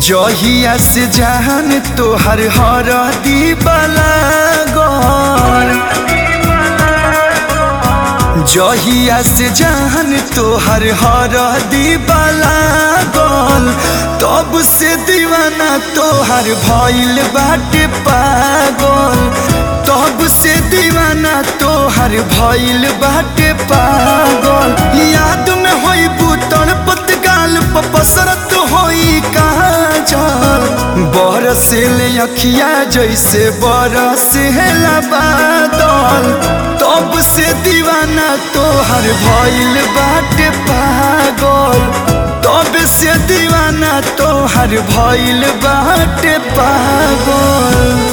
जहिया से जहान तोहर हर दीवाला गौर जहिया से जहान तोहर हर दीवाला गौल तब से दीवाना तोहर भइल बाटे पागल तब से दीवाना तोहर भइल बाटे पागल याद में होई बुतल पतगाल पसरत होई काजल बरस ले अखिया जैसे बरस हेला बादल तब से दीवाना तोहर भइल बाटे पागल तब से दीवाना तोहर भइल बाटे पागल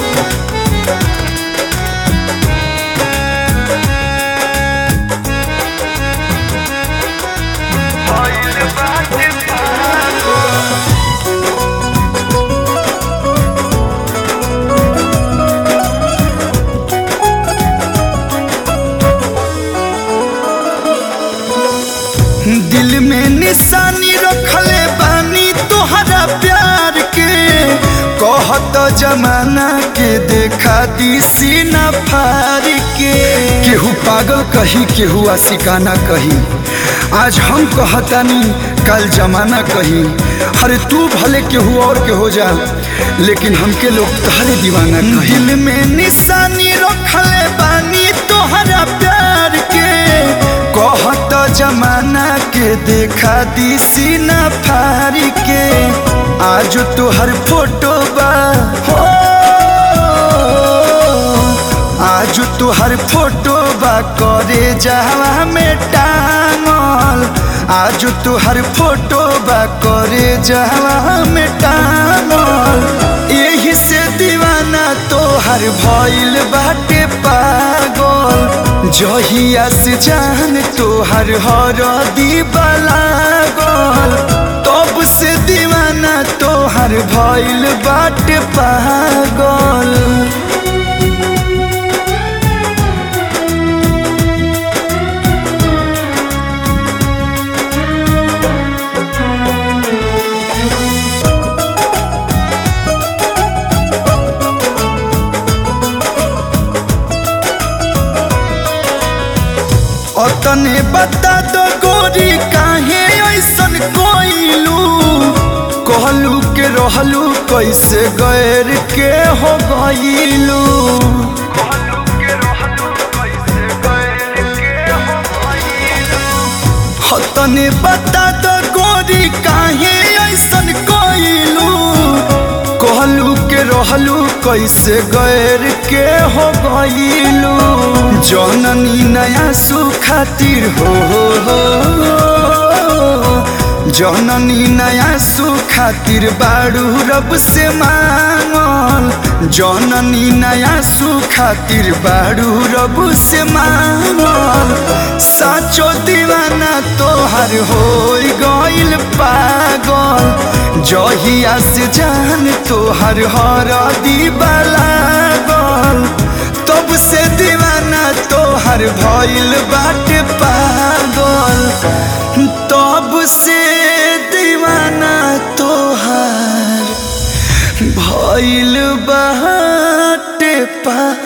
दिल में निशानी रखले बानी तोहरा प्यार के कहत जमाना के देखा दी सीना फार के केहू पागल कही केहू आशिकाना कही आज हम कहतानी कल जमाना कही अरे तू भले केहू और के हो जा लेकिन हमके लोग तहरे दीवाना कही दिल में निशानी रखले बानी तोहरा प्यार के कहत जमाना के देखा दी सीना फारी के आज तोहर फोटो बा हो आज तोहर फोटो बा करे जावा में टांगल आज तोहर फोटो बा करे जावा में टांगल यही से दीवाना तोहर भइल बाटे पागल जहिया से जान तोहर हर दीवाला गल तब से दीवाना तोहर भइल बाटे पागल अतने बता दो गोरी काहे ऐसन कोइलू कहलू के रहलू कैसे गैर के हो गईलू तने बता दो गोरी काहे ऐसन कोइलू कहलू के रहलू कैसे गैर के हो गईलू जननी नया सुखातिर हो हो जननी नया सुखातिर बाड़ू रब से मांगल जननी नया सुखातिर बाड़ू रब से मांगल साचो दीवाना तोहर हो गइल पागल जहिया से जान तोहर हर दीवाला गल तब से दीवाना तोहर भइल बाटे पागल तब से दीवाना तोहर भइल बाटे पागल